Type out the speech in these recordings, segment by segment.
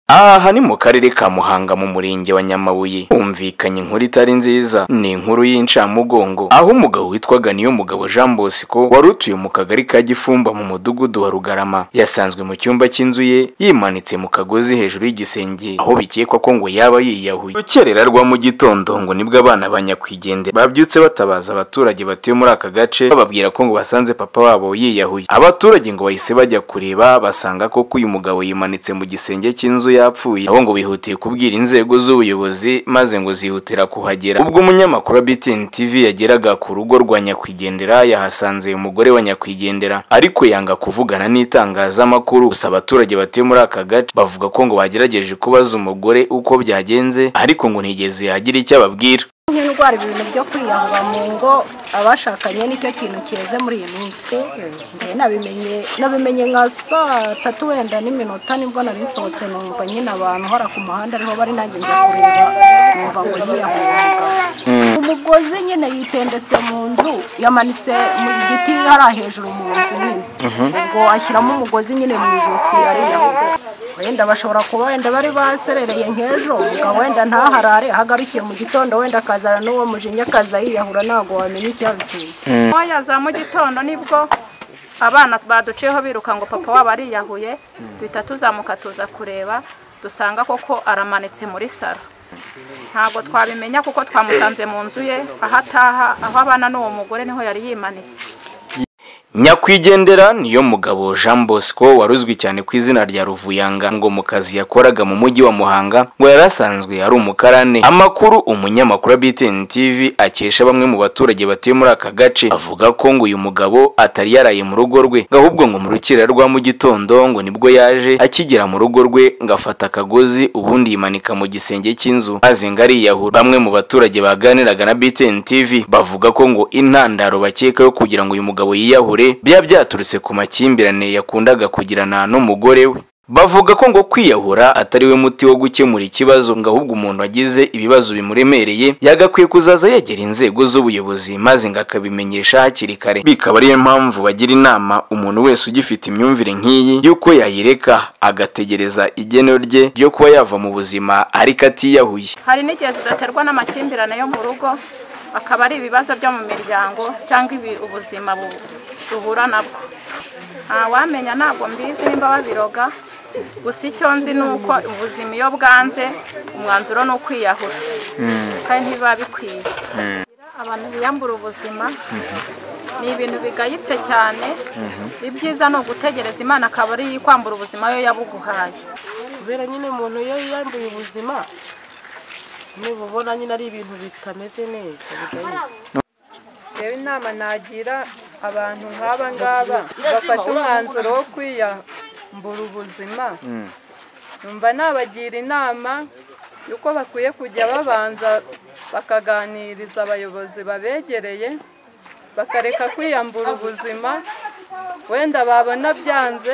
aha ni mu karere ka muhanga mu murenge wa nyamabuye humvikanye inkuru itari nziza ni inkuru y'incamugongo aho umugabo witwaga niyo mugabo jean bosco wari utuye mu kagari ka gifumba mu mudugudu wa rugarama yasanzwe mu cyumba cy'inzu ye yimanitse mu kagozi hejuru y'igisenge aho bikekwa ko ngo yaba yiyahuye rukerera rwa mu gitondo ngo nibwo abana ba nyakwigendera babyutse batabaza abaturage batuye muri aka gace bababwira ko ngo basanze papa wabo yiyahuye abaturage ngo bahise bajya kureba basanga koko uyu mugabo yimanitse mu gisenge cy'inzu yapfuye aho ngo bihutiye kubwira inzego z'ubuyobozi maze ngo zihutira kuhagera ubwo umunyamakuru wa BTN TV yageraga ku rugo rwa nyakwigendera yahasanze uyu mugore wa nyakwigendera ariko yanga kuvugana n'itangazamakuru gusa abaturage batuye muri aka gace bavuga ko ngo bagerageje kubaza umugore uko byagenze ariko ngo ntiyigeze yagira icyo ababwira nk'indwara ibintu byo kwiyahura mu ngo abashakanye nicyo kintu keze muri iyi minsi Njye nabimenye nabimenye nka saa tatu wenda n'iminota nibwo nari nsohotse numva nyine abantu hora ku muhanda ariho bari nanjye njya kureba numva ngo yiyahuye umugozi nyine yitendetse mu nzu yamanitse mu giti hariya hejuru mu nzu nyine ubwo ashyiramo umugozi nyine mu ijosi ariyahuye wenda bashobora kuba wenda bari baserereye nk'ejo umugabo wenda ntaharare ahagarukiye mu gitondo wenda akazana n'uwo mujinya akaza yiyahura ntabwo wamenya icyabiteye ntoya za mu gitondo nibwo abana baduciyeho biruka ngo papa wabo ariyahuye duhita tuzamuka tuza kureba dusanga koko aramanitse muri saro ntabwo twabimenya kuko twamusanze mu nzu ye aho ataha aho abana n'uwo mugore niho yari yimanitse nyakwigendera niyo mugabo jean bosco wari uzwi cyane ku izina rya ruvuyanga ngo mu kazi yakoraga mu mujyi wa muhanga ngo yari asanzwe ari umukarane amakuru umunyamakuru wa btn tv akesha bamwe mu baturage batuye muri aka gace avuga ko ngo uyu mugabo atari yaraye mu rugo rwe ngo ahubwo ngo mu rukira rwa mu gitondo ngo nibwo yaje akigera mu rugo rwe ngo afata akagozi ubundi yimanika mu gisenge cy'inzu maze ngo ariyahura bamwe mu baturage baganiraga na btn tv bavuga ko ngo intandaro bakeka yo kugira ngo uyu mugabo yiyahure byaba byaturutse ku makimbirane yakundaga kugirana n'umugore we bavuga ko ngo kwiyahura atari we muti wo gukemura ikibazo ngo ahubwo umuntu wagize ibibazo bimuremereye yagakwiye kuzaza yegera inzego z'ubuyobozi maze ngo akabimenyesha hakiri kare bikaba ariyo mpamvu bagira inama umuntu wese ugifite imyumvire nk'iyi y'uko yayireka agategereza igeno rye ryo kuba yava mu buzima ariko atiyahuye hari n'igihe zidaterwa n'amakimbirane yo mu rugo akaba ari ibibazo byo mu miryango cyangwa ibi- ubuzima bu- duhura nabwo wamenya ntabwo mbizi nimba babiroga gusa icyo nzi ni uko ubuzima iyo bwanze umwanzuro ni ukwiyahura kandi ntibiba bikwiye abantu biyambura ubuzima ni ibintu bigayitse cyane ibyiza ni ugutegereza imana akaba ari kwambura ubuzima yo yabuguhaye kubera nyine umuntu iyo yiyambuye ubuzima nububona nyine ari ibintu bitameze neza bigayitse rero inama nagira abantu nk'aba ngaba bafata umwanzuro wo kwiyambura ubuzima numva nabagira inama y'uko bakwiye kujya babanza bakaganiriza abayobozi babegereye bakareka kwiyambura ubuzima wenda babona byanze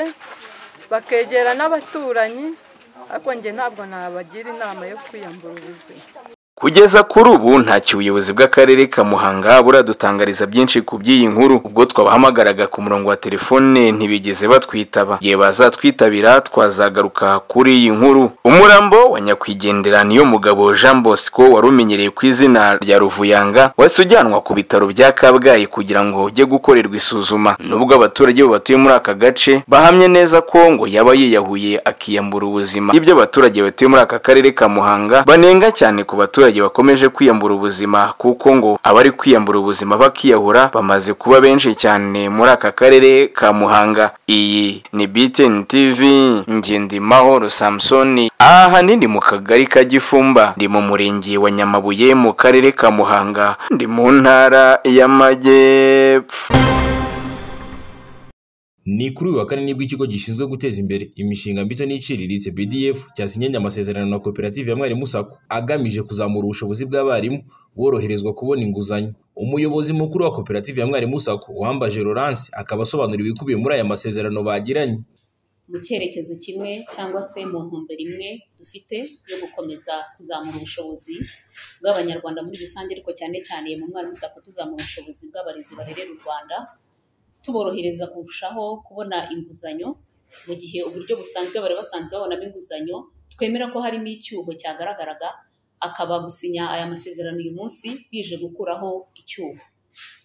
bakegera n'abaturanyi ariko njye ntabwo nabagira inama yo kwiyambura ubuzima Kugeza kuri ubu ntacyo ubuyobozi bw'akarere ka Muhanga buradutangariza byinshi ku by'iyi nkuru ubwo twabahamagaraga ku murongo wa telefone ntibigeze batwitaba igihe bazatwitabira twazagaruka kuri iyi nkuru umurambo wa nyakwigendera niyo mugabo Jean Bosco wari umenyereye ku izina rya Ruvuyanga wahise ujyanwa ku bitaro bya Kabgayi kugira ngo ujye gukorerwa isuzuma nubwo abaturage bo batuye muri aka gace bahamye neza ko ngo yaba yiyahuye akiyambura ubuzima ibyo abaturage batuye muri aka karere ka Muhanga banenga cyane ku baturage bakomeje kwiyambura ubuzima kuko ngo abari kwiyambura ubuzima bakiyahura bamaze kuba benshi cyane muri aka karere ka Muhanga iyi ni BTN TV Ngendimahoro Samsoni aha nindi mu kagari ka Gifumba ndi mu murenge wa Nyamabuye mu karere ka Muhanga ndi mu ntara y'Amajyepfo Ni kuri uyu wa kane nibwo ikigo gishinzwe guteza imbere imishinga mito n'iciriritse BDF cyasinyenye amasezerano na koperative ya Mwarimu Sacco agamije kuzamura ubushobozi bw'abarimu boroherezwa kubona inguzanyo. Umuyobozi mukuru wa koperative ya Mwarimu Sacco Uwambaje Laurence akaba asobanura ibikubiye muri aya masezerano bagiranye. mu cyerekezo kimwe cyangwa se mu ntumbero imwe dufite yo gukomeza kuzamura ubushobozi bw'abanyarwanda muri rusange ariko cyane cyane mu mwarimu sako tuzamura ubushobozi bw'abarezi barerera u rwanda tuborohereza kurushaho kubona inguzanyo mu gihe uburyo busanzwe bari basanzwe babonamo inguzanyo twemera ko harimo icyuho cyagaragaraga akaba gusinya aya masezerano uyu munsi bije gukuraho icyuho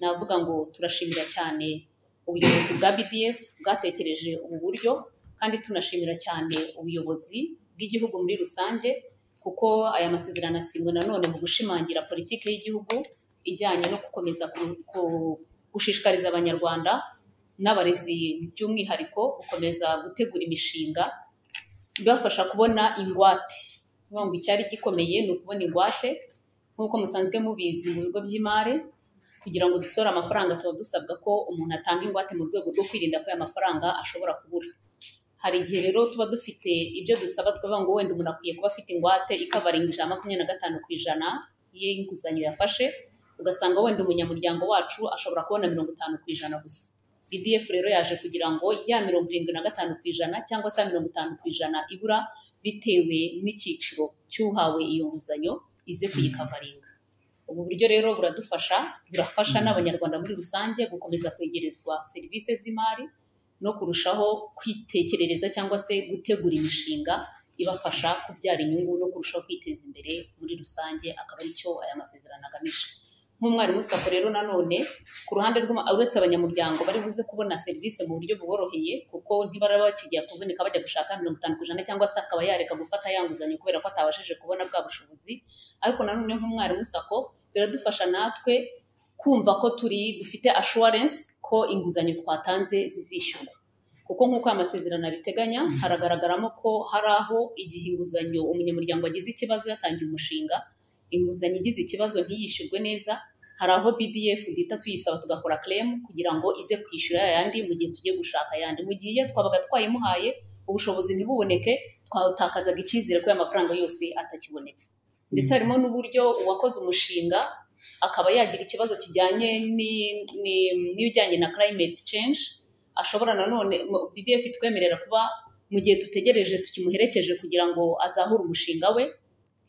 navuga ngo turashimira cyane ubuyobozi bwa BDF bwatekereje ubu buryo kandi tunashimira cyane ubuyobozi bw'igihugu muri rusange kuko aya masezerano asinywe nanone mu gushimangira politiki y'igihugu ijyanye no gukomeza ku- ku- gushishikariza abanyarwanda n'abarezi by'umwihariko gukomeza gutegura imishinga ibafasha kubona ingwate Kuvuga ngo icyari gikomeye ni ukubona ingwate nk'uko musanzwe mubizi mu bigo by'imari kugira ngo dusore amafaranga tuba dusabwa ko umuntu atanga ingwate mu rwego rwo kwirinda ko aya mafaranga ashobora kubura hari igihe rero tuba dufite ibyo dusaba twavuga ngo wenda umuntu akwiye kuba afite ingwate ikavaringa ijana na makumyabiri na gatanu ku ijana y'inguzanyo yafashe ugasanga wenda umunyamuryango wacu ashobora kubona mirongo itanu ku ijana gusa BDF rero yaje kugira ngo ya mirongo irindwi na gatanu ku ijana cyangwa se ya mirongo itanu ku ijana ibura bitewe n'icyiciro cy'uhawe iyo nguzanyo ize kuyikavaringa ubu buryo rero buradufasha burafasha n'abanyarwanda muri rusange gukomeza kwegerezwa serivisi z'imari no kurushaho kwitekerereza cyangwa se gutegura imishinga ibafasha kubyara inyungu no kurushaho kwiteza imbere muri rusange akaba ari cyo aya masezerano agamije nk'umwarimu sako rero nanone ku ruhande rw'uma uretse abanyamuryango bari buze kubona serivisi mu buryo buboroheye kuko ntibaraba bakijya kuvunika bajya gushaka mirongo itanu ku ijana cyangwa se akaba yareka gufata ya nguzanyo kubera ko atabashije kubona bwa bushobozi ariko nanone nk'umwarimu sako biradufasha natwe kumva ko turi dufite assurance ko inguzanyo twatanze zizishyurwa kuko nk'uko aya masezerano abiteganya haragaragaramo ko hari aho igihe inguzanyo umunyamuryango agize ikibazo yatangiye umushinga inguzanyo igize ikibazo ntiyishyurwe neza hari aho BDF duhita tuyisaba tugakora claim kugira ngo ize kwishyura ayandi mu gihe tugiye gushaka ayandi mu gihe iyo twabaga twayimuhaye ubushobuzi ntibuboneke twatakazaga icyizere ko aya mafaranga yose atakibonetse ndetse harimo n'uburyo uwakoze umushinga akaba yagira ikibazo kijyanye ni- ni- n'ibijyanye na climate change ashobora nanone mu- BDF itwemerera kuba mu gihe dutegereje tukimuherekeje kugira ngo azahure umushinga we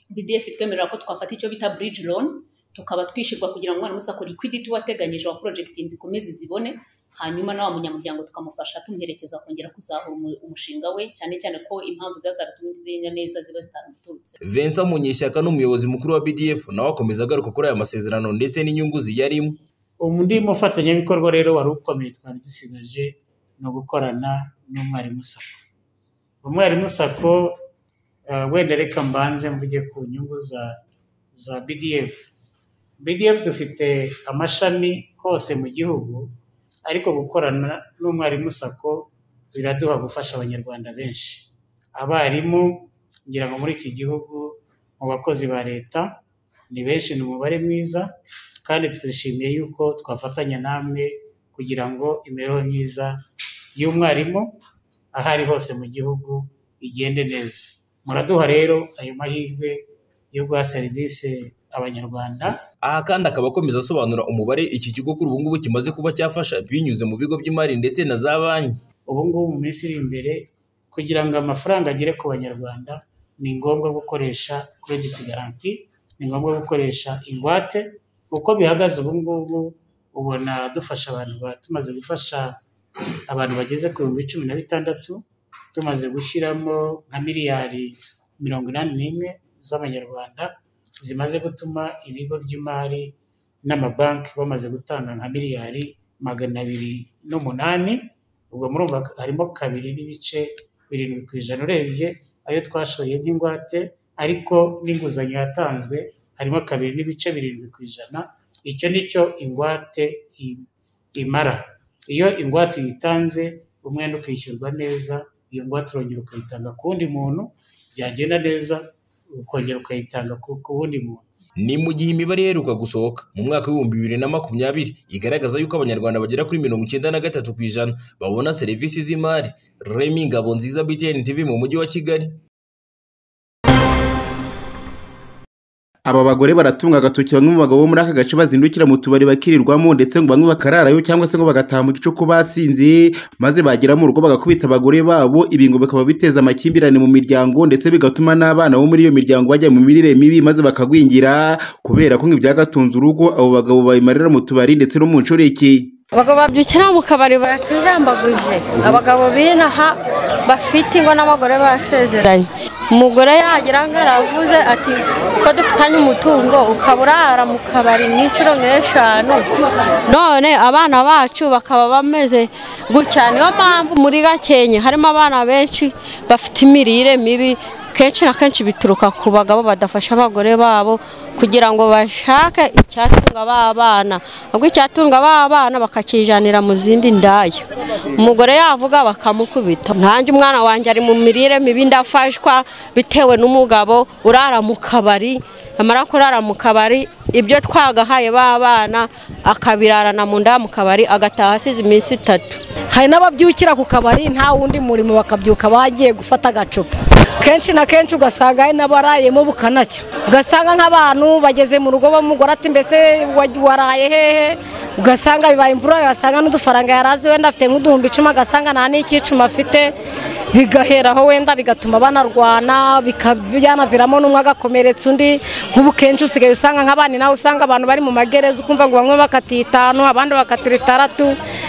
BDF itwemerera ko twafata icyo bita bridge loan tukaba twishyurwa kugira ngo umwana musako liquidity wateganyije wa project zikomeze zibone hanyuma na wa munyamuryango tukamufasha tumuherekeza kongera kuzahura umu- umushinga we cyane cyane ko impamvu ziba zaratumye neza ziba zitaramuturutse Vincent Munyeshyaka n'umuyobozi mukuru wa BDF nawe akomeza agaruka kuri aya masezerano ndetse n'inyungu ziyarimo undi mufatanyabikorwa rero wari ukomeye twari dusigaje ni ugukorana n'umwarimu sako umwarimu sako eh, wenda reka mbanze mvuge ku nyungu za za bdf bdf dufite amashami hose mu gihugu ariko gukorana n'umwarimu sako biraduha gufasha abanyarwanda benshi abarimu ngira ngo muri iki gihugu mu bakozi ba leta ni benshi ni umubare mwiza kandi twishimiye yuko twafatanya namwe kugira ngo imibereho myiza y'umwarimu aho ari hose mu gihugu igende neza muraduha rero ayo mahirwe yo guha serivisi abanyarwanda aha kandi akaba akomeza asobanura umubare iki kigo kuri ubu ngubu kimaze kuba cyafasha binyuze mu bigo by'imari ndetse na za banki ubu ngubu mu minsi iri imbere kugira ngo amafaranga agere ku banyarwanda ni ngombwa gukoresha krediti garanti ni ngombwa gukoresha ingwate uko bihagaze ubu ngubu ubona dufasha abantu ba- tumaze gufasha abantu bageze ku bihumbi cumi na bitandatu tumaze gushyiramo nka miliyari mirongo inani n'imwe z'amanyarwanda zimaze gutuma ibigo by'imari n'amabanki bamaze gutanga nka miliyari magana abiri n'umunani ubwo murumva harimo kabiri n'ibice birindwi ku ijana urebye ayo twashoye nk'ingwate ariko n'inguzanyo yatanzwe harimo kabiri n'ibice birindwi ku ijana icyo ni cyo ingwate i- imara iyo ingwate uyitanze umwenda ukishyurwa neza iyo ngwate urongera ukayitanga ku wundi muntu byagenda neza ukongera ukayitanga ku- ku wundi muntu ni mu gihe imibare iheruka gusohoka mu mwaka w'ibihumbi bibiri na makumyabiri igaragaza yuko abanyarwanda bagera kuri mirongo icyenda na gatatu ku ijana babona serivisi z'imari remi ngabo nziza btn tv mu mujyi wa kigali aba bagore baratunga agatoki bamwe mu bagabo bo muri aka gace bazindukira mu tubari bakirirwamo ndetse ngo bamwe bakararayo cyangwa se ngo bagataha mu gicuku basinze maze bagera mu rugo bagakubita abagore babo ibi ngo bikaba biteza amakimbirane mu miryango ndetse bigatuma n'abana bo muri iyo miryango bajya mu mirire mibi maze bakagwingira kubera ko ngo ibyagatunze urugo abo bagabo babimarira mu tubari ndetse no mu nshoreke abagabo babyukira mu kabari baratujambaguje abagabo b'inaha bafite ingo n'abagore basezeranye umugore yagira ngo aravuze ati ko dufitanye umutungo ukaba urara mu kabari n'inshuro nk'eshanu none abana bacu bakaba bameze gutya niyo mpamvu muri gakenke harimo abana benshi bafite imirire mibi kenshi na kenshi bituruka ku bagabo badafasha abagore babo kugira ngo bashake icyatunga ba bana ahubwo icyatunga ba bana bakakijanira mu zindi ndaya umugore yavuga bakamukubita nanjye umwana wanjye ari mu mirire mibi ndafashwa bitewe n'umugabo urara mu kabari amara kurara mu kabari ibyo twagahaye b'abana akabirarana mu nda mu kabari agataha asize iminsi itatu hari n'ababyukira ku kabari nta wundi murimo bakabyuka bagiye gufata agacupa kenshi na kenshi ugasanga hari n'abarayemo bukanacyo ugasanga nk'abantu bageze mu rugo bamugora ati mbese wa- waraye hehe ugasanga bibaye imvura ugasanga n'udufaranga yari azi wenda afite nk'uduhumbi icumi agasanga nta n'ikicuma afite bigaheraho wenda bigatuma banarwana bika- byanaviramo n'umwe agakomeretsa undi nk'ubu kenshi usigaye usanga nk'abandi nawe usanga abantu bari mu magereza ukumva ngo bamwe bakatiye itanu abandi bakatira itandatu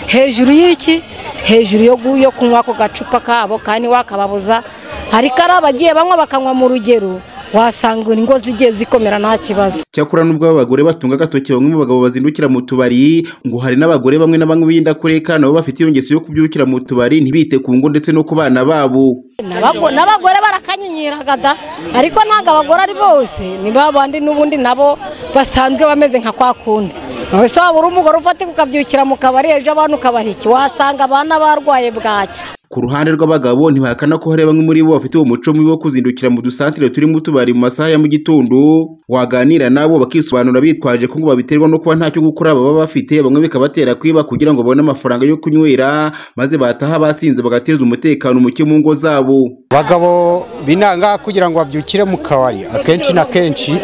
hejuru y'iki hejuru yo gu- yo kunywa ako gacupa kabo kandi wakababuza ariko ari abagiye banywa bakanywa mu rugero wasanga ingo zigiye zikomera nta kibazo cyakora n'ubwo aba bagore batunga agatoki bamwe mu bagabo bazindukira mu tubari ngo hari n'abagore bamwe na bamwe b'indakureka nabo bafite iyo ngeso yo kubyukira mu tubari ntibite ku ngo ndetse no ku bana babo Abago- n'abagore barakanyinyiraga da ariko ntabwo abagore ari bose ni ba bandi n'ubundi nabo basanzwe bameze nka kwa kundi wese waba uri umugore ufatika ukabyukira mu kabari ejo abana ukabaha iki wasanga abana barwaye bwaki ku ruhande rw'abagabo ntibahakana ko hari bamwe muri bo bafite uwo muco mubi wo kuzindukira mu dusantire turimo utubari mu masaha ya mu gitondo waganira nabo bakisobanura bitwaje ko ngo babiterwa no kuba ntacyo gukora baba bafite bamwe bikabatera kwiba kugira ngo babone amafaranga yo kunywera maze bataha basinze bagateza umutekano muke mu ngo zabo abagabo binanga kugira ngo babyukire mu kabari akenshi na kenshi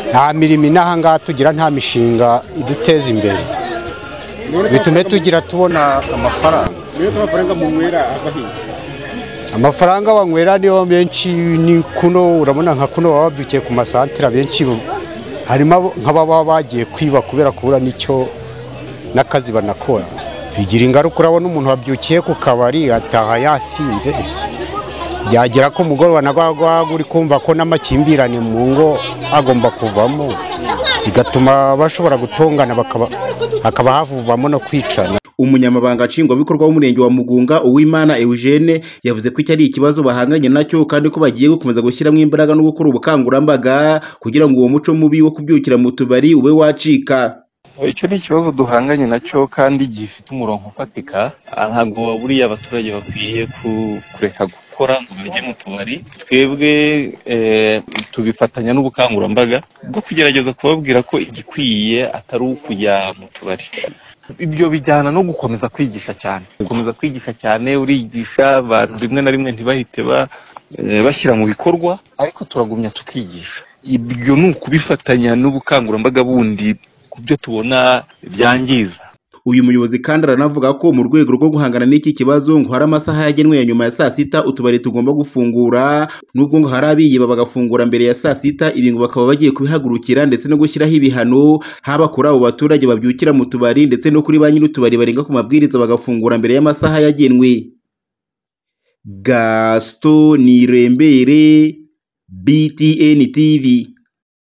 nta mirimo inaha ngaha tugira nta mishinga iduteza imbere bitume tugira tubona amafaranga amafaranga munywera abahiye amafaranga banywera niyo menshi ni kuno urabona nka kuno baba babyukiye ku masantire abenshi bo- harimo abo- nk'ababa bagiye kwiba kubera kubura n'icyo n'akazi banakora bigira ingaruka urabona umuntu wabyukiye ku kabari ataha yasinze byagera ko umugoroba nabagwa uri kumva ko n'amakimbirane mu ngo agomba kuvamo bigatuma bashobora gutongana bakaba hakaba havuvamo no kwicana umunyamabanga nshingwabikorwa w'umurenge wa mugunga uwimana eugene yavuze ko iki ari ikibazo bahanganye nacyo kandi ko bagiye gukomeza gushyiramo imbaraga no gukora ubukangurambaga kugira ngo uwo muco mubi wo kubyukira mu tubari ube wacika icyo ni ikibazo duhanganye nacyo kandi gifite umurongo ufatika aha ntabwo buriya abaturage bakwiye ku- kureka gukora ngo bajye mu tubari twebwe eh, tubifatanya n'ubukangurambaga bwo kugerageza kubabwira ko igikwiye atari ukujya mu tubari ibyo bijyana no gukomeza kwigisha cyane gukomeza kwigisha cyane urigisha abantu rimwe na rimwe ntibahite ba- eh, bashyira mu bikorwa ariko turagumya tukigisha ibyo ni ukubifatanya n'ubukangurambaga bundi ku byo tubona byangiza uyu muyobozi kandi aranavuga ko mu rwego rwo guhangana n'iki kibazo ngo hari amasaha yagenwe ya nyuma ya saa sita utubari tugomba gufungura nubwo ngo hari abiyiba bagafungura mbere ya saa sita ibi ngo bakaba bagiye kubihagurukira ndetse no gushyiraho ibihano haba kuri abo baturage babyukira mu tubari ndetse no kuri ba nyir'utubari barenga ku mabwiriza bagafungura mbere y'amasaha yagenwe gaston nirembere btn tv